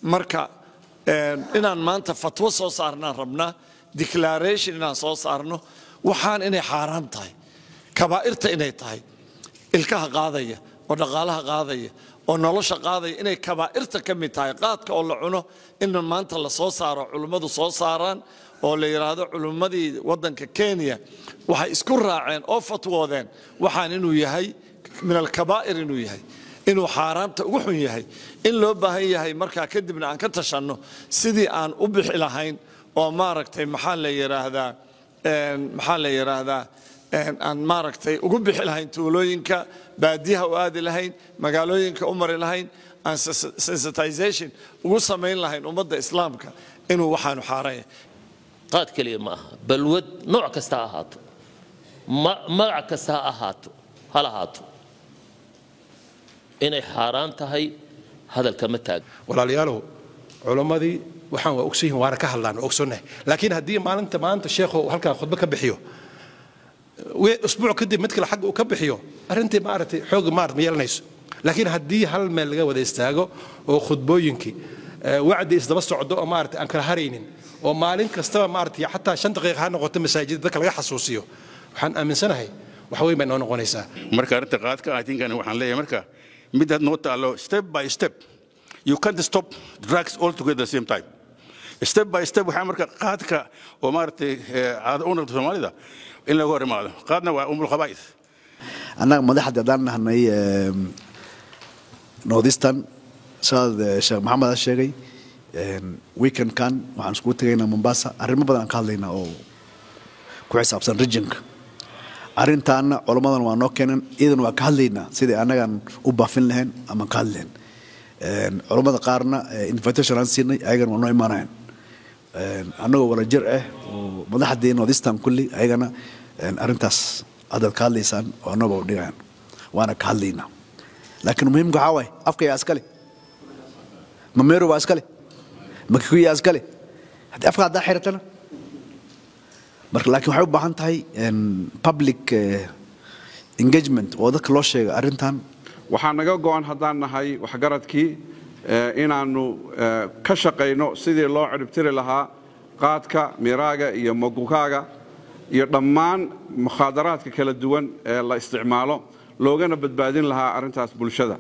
marka inaan maanta fatwo soo saarnaan rabnaa declaration inaan soo saarno waxaan inay xaaraan tahay kabaa'irta inay tahay ilkaha qaadaya oo dhaqaalaha qaadaya oo nolosha qaadaya inay kabaa'irta ka mid tahay qaadka oo la cuno in maanta la soo saaro culimmadu soo saaraan oo la yidhaahdo culimmadii waddanka kenya waxay isku raaceen oo fatwoodeen waxaan inuu yahay min alkabaa'ir inuu yahay inuu xaaraamta ugu xun yahay in loo baahan yahay markaa kadibna aan ka tashanno sidii aan u bixi lahayn oo maaragtay maxaa la yidhaahdaa maxaa la yidhaahdaa aan maaragtay ugu bixi lahayn tuulooyinka baadiyaha u aadi lahayn magaalooyinka u mari lahayn aan sensitization ugu samayn lahayn ummadda islaamka inuu waxaanu xaaraan yahay qaad keliya ma aha balwad nooc kasta ha ahaato magac kasta ha ahaato ha lahaato inay xaaraan tahay hadalka ma taag walaalayaalow culammadii waxaan waa ogsoyihin waana ka hadlaan waa ogsoonnahay laakiin haddii maalinta maanta sheekhu halkaa khudbo ka bixiyo usbuuc kadib mid kale xagga uu ka bixiyo arrintii maaragtay xoog maarata ma yeelanayso laakiin haddii hal meel laga wada istaago oo khudbooyinkii wacdi isdaba socdo oo maarata aan kala haraynin oo maalin kastaba maarata xataa shan daqiiqa ha noqoto masaajid dadka laga xasuusiyo waxaan aaminsanahay wax weyn bay noo noqonaysaa marka arrinta qaadka atinkan waxaan leeyahay marka mid had noo taalo step by step you can't stop drugs all together the same time step by step waxaa marka qaadka oo maaragtay caado u noqdo soomaalida in laga hor imaado qaadna waa umul khabaa'is annaga madaxda haddaan nahnay northeastern sidaad sheekh maxamed ha sheegay weekendkan waxaan iskugu tegaynaa mombasa arrimo badan aan ka hadlaynaa oo ku xisaabsan regionka arrintaana culammadan waa noo keenan iyadan waa ka hadlaynaa sidai annagaan u baafin lahayn ama ka hadli lahayn culammada qaarna invitation aan siinay ayagana waa noo imaanayan annagoo wala jir ah oo madaxdii northeastern kulli ayagana arrintaas haddaad ka hadlaysaan oo annagoo dhigayan waana ka hadlaynaa laakiin muhiimka waxaa waaye afka yaa iskale mameero waa iskale makikuy yaa iskale haddii afka haddaa xiratana marka laakiin waxay u baahan tahay public engagement oo dadka loo sheega arrintan waxaa naga go'an haddaan nahay waxgaradkii inaannu ka shaqayno sidii loo ciribtiri lahaa qaadka miraaga iyo mogukaaga iyo dhammaan mukhaadaraadka kala duwan ee la isticmaalo loogana badbaadin lahaa arrintaas bulshada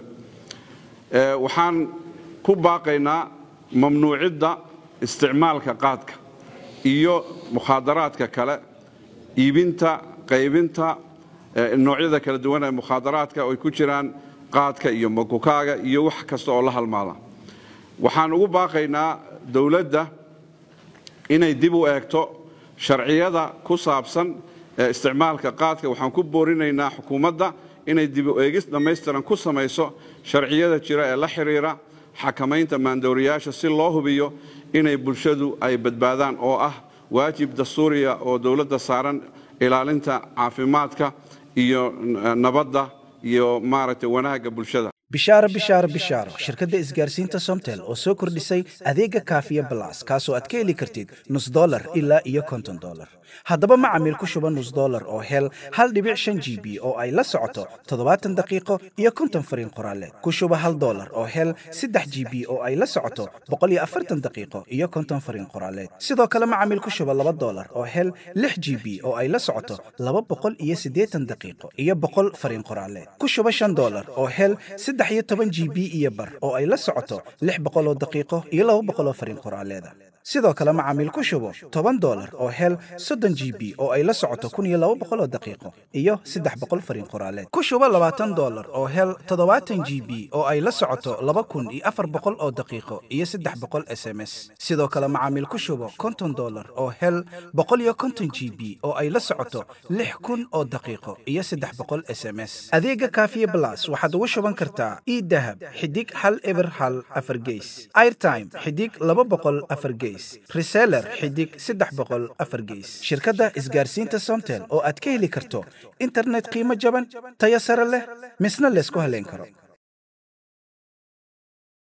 waxaan ku baaqaynaa mamnuucidda isticmaalka qaadka iyo mukhaadaraadka kale iibinta qaybinta noocyada kala duwan ee mukhaadaraadka oo ay ku jiraan qaadka iyo mogukaaga iyo wax kasta oo la halmaada waxaan ugu baaqaynaa dowladda inay dib u eegto sharciyada ku saabsan isticmaalka qaadka waxaan ku boorinaynaa xukuumadda inay dib u eegis dhammaystiran ku samayso sharciyada jira ee la xidhiira xakamaynta maandooriyaasha si loo hubiyo inay bulshadu ay badbaadaan oo ah waajib dastuuriya oo dowladda saaran ilaalinta caafimaadka iyo nabadda iyo maaragtay wanaagga bulshada bishaaro bishaaro bishaaro shirkadda isgaarsiinta somtel oo soo kordhisay adeega kaafiya balas kaasoo aad ka heli kartid nus dolar ilaa iyo konton dolar haddaba macamiil ku shuba nus dolar oo hel hal dhibic shan g b oo ay la socoto toddobaatan daqiiqo iyo konton fariin qoraaleed ku shuba hal dolar oo hel saddex g b oo ay la socoto boqol iyo afartan daqiiqo iyo konton fariin qoraaleed sidoo kale macamiil ku shuba laba dolar oo hel lix g b oo ay la socoto laba boqol iyo siddeetan daqiiqo iyo boqol fariin qoraaleed ku shuba shan dolar oo hel saddex iyo toban g b iyo bar oo ay la socoto lix boqol oo daqiiqo iyo laba boqol oo fariin qoraaleeda sidoo kale macaamiil ku shubo toban dolar oo hel soddon g b oo ay la socoto kun iyo laba boqol oo daqiiqo iyo saddex boqol fariin qoraaleed ku shubo labaatan dolar oo hel toddobaatan g b oo ay la socoto laba kun iyo afar boqol oo daqiiqo iyo saddex boqol s m s sidoo kale macaamiil ku shubo konton dolar oo hel boqol iyo konton g b oo ay la socoto lix kun oo daqiiqo iyo saddex boqol s m s adeega kaafiye blas waxaad ugu shuban kartaa idahab xidig hal eber hal afar geys airtime xidig laba boqol afar geys reseller xidig saddex boqol afar geys shirkadda isgaarsiinta somtel oo aad ka heli karto internet qiimo jaban tayo sare leh misna laysku haleyn karo